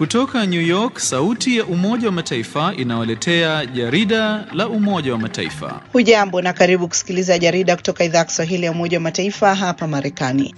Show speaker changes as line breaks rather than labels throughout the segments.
Kutoka New York, sauti ya Umoja wa Mataifa inawaletea jarida la Umoja wa Mataifa.
Hujambo na karibu kusikiliza jarida kutoka idhaa ya Kiswahili ya Umoja wa Mataifa hapa Marekani.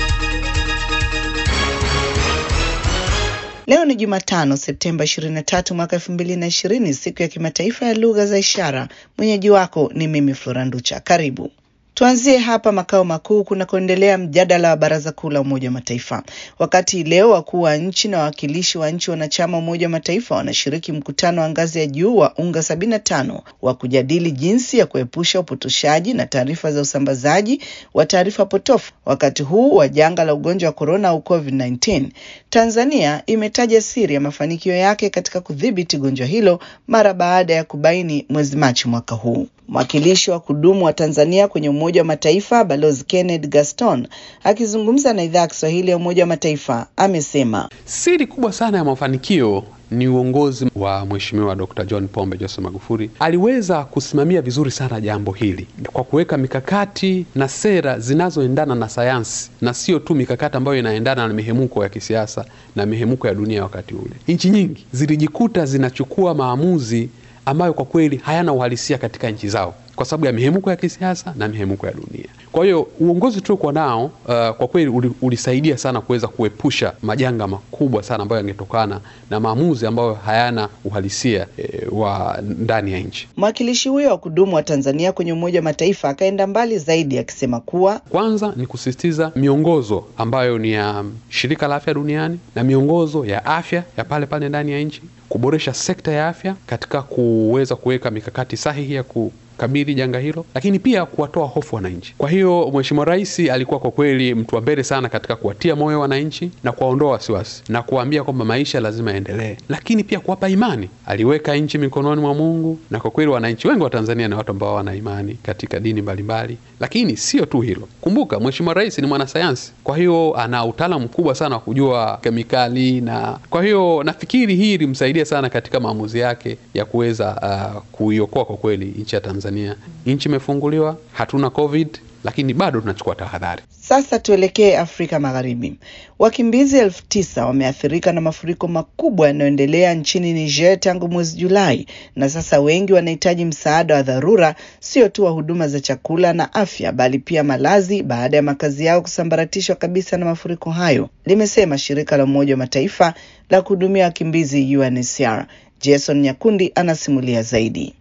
Leo ni Jumatano, Septemba 23 mwaka 2020, siku ya kimataifa ya lugha za ishara. Mwenyeji wako ni mimi Flora Nducha. Karibu. Tuanzie hapa makao makuu kunakoendelea mjadala wa Baraza Kuu la Umoja wa Mataifa. Wakati leo wakuu wa nchi na wawakilishi wa nchi wanachama Umoja wa Mataifa wanashiriki mkutano wa ngazi ya juu wa UNGA 75 wa kujadili jinsi ya kuepusha upotoshaji na taarifa za usambazaji wa taarifa potofu wakati huu wa janga la ugonjwa wa korona au COVID-19, Tanzania imetaja siri ya mafanikio yake katika kudhibiti gonjwa hilo mara baada ya kubaini mwezi Machi mwaka huu. Mwakilishi wa kudumu wa Tanzania kwenye Umoja wa Mataifa Balozi Kenneth Gaston akizungumza na idhaa ya Kiswahili ya Umoja wa Mataifa amesema
siri kubwa sana ya mafanikio ni uongozi wa Mheshimiwa Dr. John Pombe Joseph Magufuli. Aliweza kusimamia vizuri sana jambo hili kwa kuweka mikakati na sera zinazoendana na sayansi na sio tu mikakati ambayo inaendana na mihemuko ya kisiasa na mihemuko ya dunia. Wakati ule nchi nyingi zilijikuta zinachukua maamuzi ambayo kwa kweli hayana uhalisia katika nchi zao kwa sababu ya mihemuko ya kisiasa na mihemuko ya dunia. Kwa hiyo uongozi tuliokuwa nao uh, kwa kweli ulisaidia sana kuweza kuepusha majanga makubwa sana ambayo yangetokana na maamuzi ambayo hayana uhalisia e, wa ndani ya nchi.
Mwakilishi huyo wa kudumu wa Tanzania kwenye Umoja wa Mataifa akaenda mbali zaidi akisema kuwa
kwanza ni kusisitiza miongozo ambayo ni ya Shirika la Afya Duniani na miongozo ya afya ya pale pale ndani ya nchi, kuboresha sekta ya afya katika kuweza kuweka mikakati sahihi ya ku kabili janga hilo, lakini pia kuwatoa hofu wananchi. Kwa hiyo Mheshimiwa Rais alikuwa kwa kweli mtu wa mbele sana katika kuwatia moyo wananchi na kuwaondoa wasiwasi na kuwaambia kwamba maisha lazima yaendelee, lakini pia kuwapa imani. Aliweka nchi mikononi mwa Mungu, na kwa kweli wananchi wengi wa Tanzania ni watu ambao wana imani katika dini mbalimbali. Lakini sio tu hilo, kumbuka Mheshimiwa Rais ni mwanasayansi, kwa hiyo ana utaalamu mkubwa sana wa kujua kemikali, na kwa hiyo nafikiri hii ilimsaidia sana katika maamuzi yake ya kuweza uh, kuiokoa kwa kweli nchi ya Tanzania. Nchi imefunguliwa, hatuna COVID, lakini bado tunachukua tahadhari.
Sasa tuelekee Afrika Magharibi. Wakimbizi elfu tisa wameathirika na mafuriko makubwa yanayoendelea nchini Niger tangu mwezi Julai, na sasa wengi wanahitaji msaada wa dharura, sio tu wa huduma za chakula na afya, bali pia malazi baada ya makazi yao kusambaratishwa kabisa na mafuriko hayo, limesema shirika la Umoja wa Mataifa la kuhudumia wakimbizi UNHCR. Jason Nyakundi anasimulia zaidi.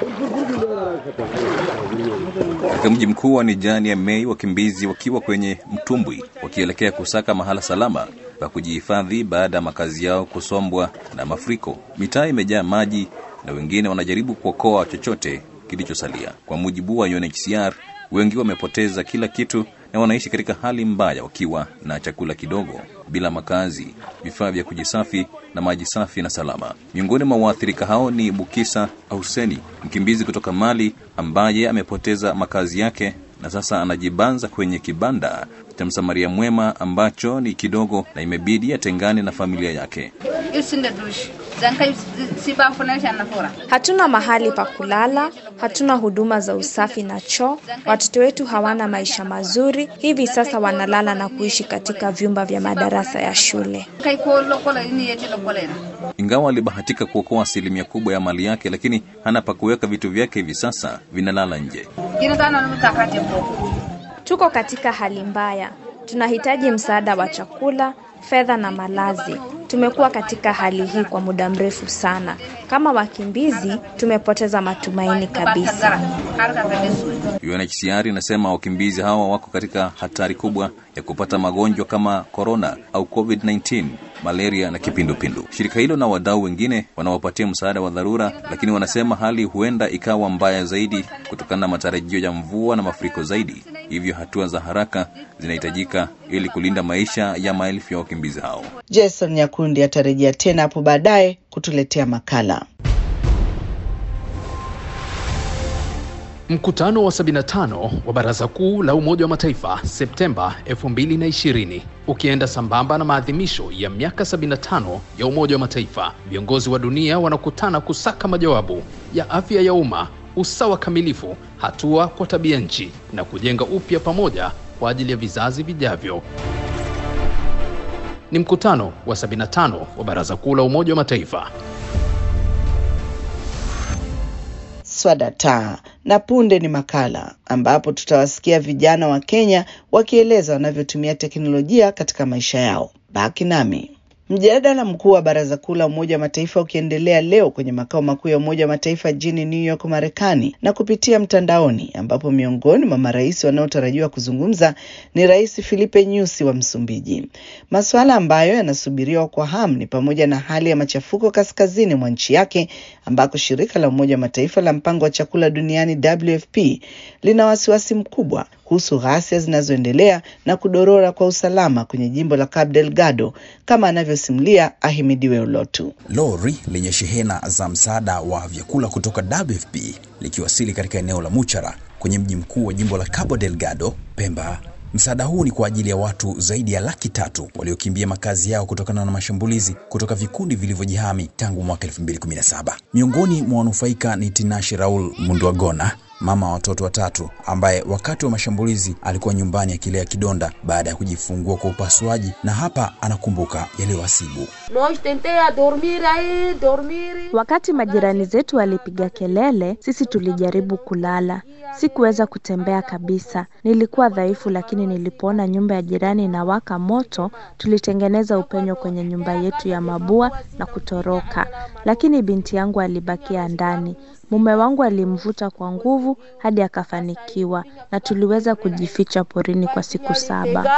Katika mji mkuu wa Nijani ya Mei, wakimbizi wakiwa kwenye mtumbwi wakielekea kusaka mahala salama pa kujihifadhi baada ya makazi yao kusombwa na mafuriko. Mitaa imejaa maji na wengine wanajaribu kuokoa chochote kilichosalia. Kwa mujibu wa UNHCR, wengi wamepoteza kila kitu na wanaishi katika hali mbaya, wakiwa na chakula kidogo, bila makazi, vifaa vya kujisafi na maji safi na salama. Miongoni mwa waathirika hao ni Bukisa Auseni, mkimbizi kutoka Mali ambaye amepoteza makazi yake na sasa anajibanza kwenye kibanda cha msamaria mwema ambacho ni kidogo na imebidi atengane na familia yake.
Hatuna mahali pa kulala, hatuna huduma za usafi na choo. Watoto wetu hawana maisha mazuri, hivi sasa wanalala na kuishi katika vyumba vya madarasa ya shule.
Ingawa alibahatika kuokoa asilimia kubwa ya mali yake, lakini hana pa kuweka vitu vyake, hivi sasa vinalala nje.
Tuko katika hali mbaya, tunahitaji msaada wa chakula, fedha na malazi. Tumekuwa katika hali hii kwa muda mrefu sana. Kama wakimbizi, tumepoteza matumaini kabisa.
UNHCR inasema wakimbizi hawa wako katika hatari kubwa ya kupata magonjwa kama korona au COVID-19, malaria na kipindupindu. Shirika hilo na wadau wengine wanawapatia msaada wa dharura, lakini wanasema hali huenda ikawa mbaya zaidi kutokana na matarajio ya mvua na mafuriko zaidi. Hivyo hatua za haraka zinahitajika ili kulinda maisha ya maelfu ya wakimbizi hao.
Jason Nyakundi atarejea tena hapo baadaye kutuletea makala.
Mkutano wa 75 wa Baraza Kuu la Umoja wa Mataifa Septemba 2020 ukienda sambamba na maadhimisho ya miaka 75 ya Umoja wa Mataifa, viongozi wa dunia wanakutana kusaka majawabu ya afya ya umma, usawa kamilifu, hatua kwa tabia nchi na kujenga upya pamoja kwa ajili ya vizazi vijavyo. ni mkutano wa 75 wa Baraza Kuu la Umoja wa Mataifa.
Swadata na punde ni makala ambapo tutawasikia vijana wa Kenya wakieleza wanavyotumia teknolojia katika maisha yao. Baki nami. Mjadala mkuu wa Baraza Kuu la Umoja wa Mataifa ukiendelea leo kwenye makao makuu ya Umoja wa Mataifa jijini New York, Marekani, na kupitia mtandaoni, ambapo miongoni mwa marais wanaotarajiwa kuzungumza ni Rais Filipe Nyusi wa Msumbiji. Masuala ambayo yanasubiriwa kwa hamu ni pamoja na hali ya machafuko kaskazini mwa nchi yake, ambako shirika la Umoja wa Mataifa la mpango wa chakula duniani WFP lina wasiwasi mkubwa kuhusu ghasia zinazoendelea na kudorora kwa usalama kwenye jimbo la Cabo Delgado kama anavyosimulia Ahimidiwe Ulotu.
Lori lenye shehena za msaada wa vyakula kutoka WFP likiwasili katika eneo la Muchara kwenye mji mkuu wa jimbo la Cabo Delgado, Pemba. Msaada huu ni kwa ajili ya watu zaidi ya laki tatu waliokimbia makazi yao kutokana na mashambulizi kutoka vikundi vilivyojihami tangu mwaka 2017. Miongoni mwa wanufaika ni Tinashe Raul Munduagona, mama wa watoto watatu ambaye wakati wa mashambulizi alikuwa nyumbani akilea kidonda baada ya kujifungua kwa upasuaji, na hapa anakumbuka yaliyowasibu.
Wakati majirani zetu walipiga kelele, sisi tulijaribu kulala. Sikuweza kutembea kabisa, nilikuwa dhaifu, lakini nilipoona nyumba ya jirani inawaka moto, tulitengeneza upenyo kwenye nyumba yetu ya mabua na kutoroka, lakini binti yangu alibakia ndani. Mume wangu alimvuta kwa nguvu hadi akafanikiwa, na tuliweza kujificha porini kwa siku saba.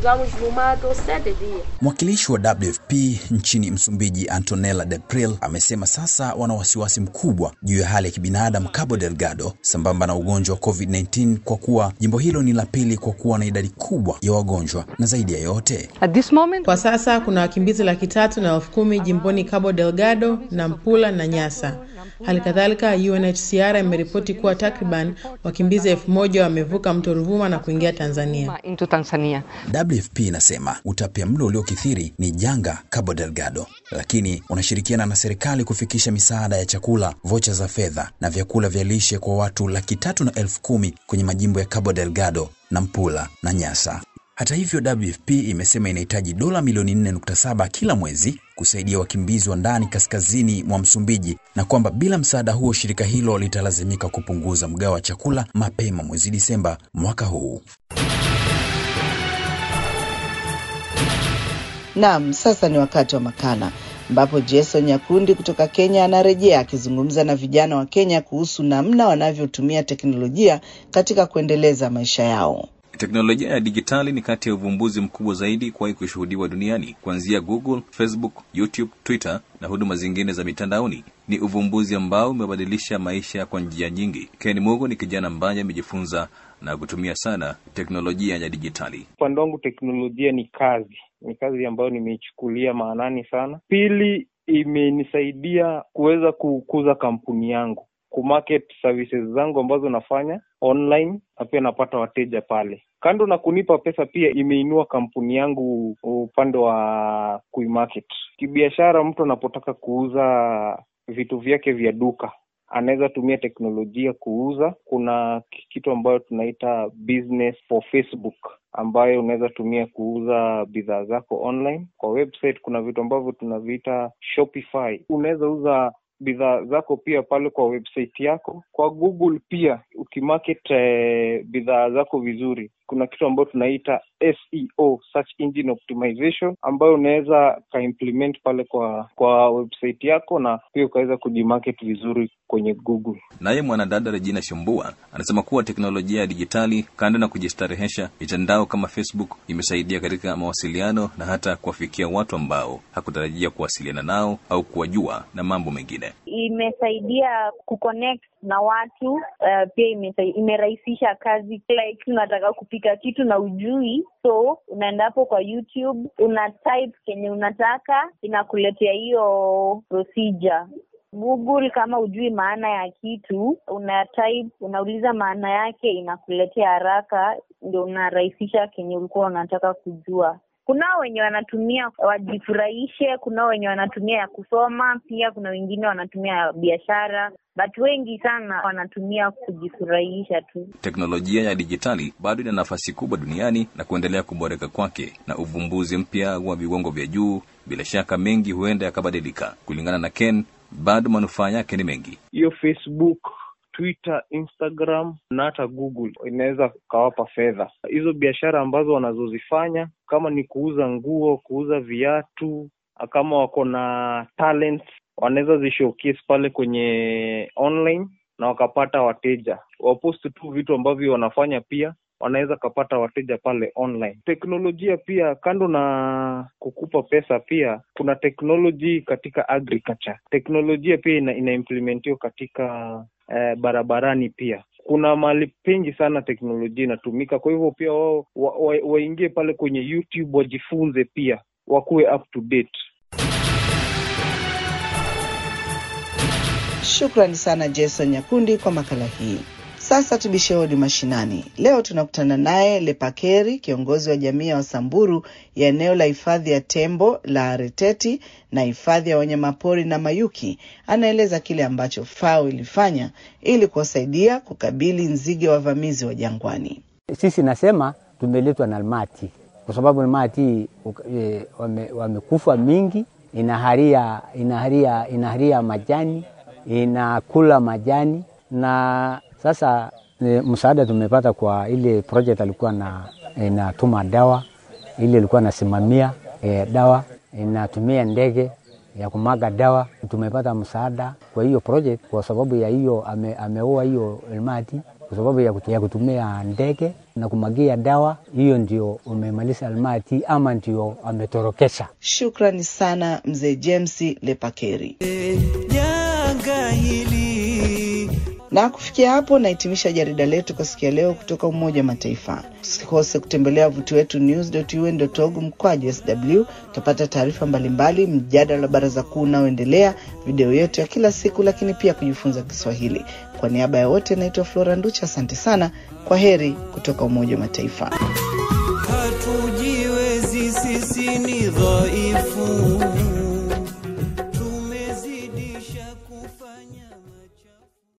Mwakilishi wa WFP nchini Msumbiji, Antonella Depril, amesema sasa wana wasiwasi mkubwa juu ya hali ya kibinadamu Cabo Delgado sambamba na ugonjwa wa COVID-19 kwa kuwa jimbo hilo ni la pili kwa kuwa na idadi kubwa ya wagonjwa, na zaidi ya yote
At this moment,
Kwa sasa kuna wakimbizi laki tatu na elfu kumi jimboni Cabo Delgado, Nampula na Nyasa. Hali kadhalika UNHCR imeripoti kuwa takriban wakimbizi elfu moja wamevuka mto Ruvuma na kuingia Tanzania.
into Tanzania.
WFP inasema utapiamlo uliokithiri ni janga Cabo Delgado, lakini unashirikiana na serikali kufikisha misaada ya chakula, vocha za fedha na vyakula vya lishe kwa watu laki tatu na elfu kumi kwenye majimbo ya Cabo Delgado, Nampula na Nyasa. Hata hivyo, WFP imesema inahitaji dola milioni 4.7 kila mwezi kusaidia wakimbizi wa ndani kaskazini mwa Msumbiji na kwamba bila msaada huo shirika hilo litalazimika kupunguza mgao wa chakula mapema mwezi Disemba mwaka huu.
Naam, sasa ni wakati wa makala ambapo Jason Nyakundi kutoka Kenya anarejea akizungumza na vijana wa Kenya kuhusu namna wanavyotumia teknolojia katika kuendeleza maisha yao.
Teknolojia ya dijitali ni kati ya uvumbuzi mkubwa zaidi kuwahi kushuhudiwa duniani, kuanzia Google, Facebook, YouTube, Twitter na huduma zingine za mitandaoni. Ni uvumbuzi ambao umebadilisha maisha kwa njia nyingi. Ken Mugo ni kijana ambaye amejifunza na kutumia sana teknolojia ya dijitali.
Upande wangu teknolojia ni kazi, ni kazi ambayo nimeichukulia maanani sana. Pili, imenisaidia kuweza kukuza kampuni yangu, kumarket services zangu ambazo nafanya online na pia napata wateja pale. Kando na kunipa pesa, pia imeinua kampuni yangu upande wa kuimarket kibiashara. Mtu anapotaka kuuza vitu vyake vya duka anaweza tumia teknolojia kuuza. Kuna kitu ambayo tunaita business for Facebook ambayo unaweza tumia kuuza bidhaa zako online. Kwa website kuna vitu ambavyo tunaviita Shopify. Unaweza uza bidhaa zako pia pale kwa website yako. Kwa Google pia ukimarket eh, bidhaa zako vizuri, kuna kitu ambayo tunaita SEO, search engine optimization, ambayo unaweza kaimplement pale kwa kwa website yako na pia ukaweza kujimarket vizuri kwenye Google.
Naye mwanadada Regina Shambua anasema kuwa teknolojia ya dijitali, kando na kujistarehesha, mitandao kama Facebook imesaidia katika mawasiliano na hata kuwafikia watu ambao hakutarajia kuwasiliana nao au kuwajua na mambo mengine.
Imesaidia kuconnect na watu uh, pia imesai- imerahisisha kazi. Like unataka kupika kitu na ujui, so unaenda hapo kwa YouTube una type kenye unataka, inakuletea hiyo procedure. Google kama ujui maana ya kitu, una type, unauliza maana yake, inakuletea haraka, ndio unarahisisha kenye ulikuwa unataka kujua. kunao wenye wanatumia wajifurahishe, kunao wenye wanatumia ya kusoma, pia kuna wengine wanatumia ya biashara, but wengi sana wanatumia kujifurahisha tu.
Teknolojia ya dijitali bado ina nafasi kubwa duniani na kuendelea kuboreka kwake, na uvumbuzi mpya wa viwango vya juu, bila shaka mengi huenda yakabadilika. Kulingana na Ken, bado manufaa yake ni mengi.
Hiyo Facebook Twitter, Instagram na hata Google inaweza kawapa fedha hizo biashara ambazo wanazozifanya, kama ni kuuza nguo, kuuza viatu, kama wako na talents wanaweza zishowcase pale kwenye online na wakapata wateja. Wapost tu vitu ambavyo wanafanya, pia wanaweza kapata wateja pale online. Teknolojia pia, kando na kukupa pesa, pia kuna teknoloji katika agriculture. Teknolojia pia ina, inaimplementiwa katika eh, barabarani pia kuna mahali pengi sana teknolojia inatumika. Kwa hivyo pia wao waingie wa, wa pale kwenye YouTube wajifunze, pia wakuwe up to date.
Shukrani sana Jason Nyakundi kwa makala hii. Sasa tubishe hodi mashinani. Leo tunakutana naye Lepakeri, kiongozi wa jamii ya Wasamburu ya eneo la hifadhi ya tembo la Reteti na hifadhi ya wanyamapori na Mayuki. Anaeleza kile ambacho FAO ilifanya ili kuwasaidia kukabili nzige wavamizi wa jangwani.
Sisi nasema tumeletwa na almati kwa sababu almati e, wamekufa wame mingi, inaharia, inaharia, inaharia majani, inakula majani na sasa e, msaada tumepata kwa ile project alikuwa na inatuma dawa ile ilikuwa nasimamia e, dawa inatumia ndege ya kumaga dawa. Tumepata msaada kwa hiyo project kwa sababu ya hiyo ame, ameua hiyo almati kwa sababu ya, kutu, ya kutumia ndege na kumagia dawa. Hiyo ndio umemaliza almati ama ndio ametorokesha.
Shukrani sana mzee James Lepakeri.
Janga hili
na kufikia hapo nahitimisha jarida letu kwa siku ya leo kutoka Umoja wa Mataifa. Usikose kutembelea wavuti wetu news.un.org mkwaju sw. Utapata taarifa mbalimbali, mjadala wa baraza kuu unaoendelea, video yetu ya kila siku, lakini pia kujifunza Kiswahili. Kwa niaba ya wote, naitwa Flora Nducha. Asante sana, kwa heri kutoka Umoja wa Mataifa.
Hatujiwezi, sisi ni dhaifu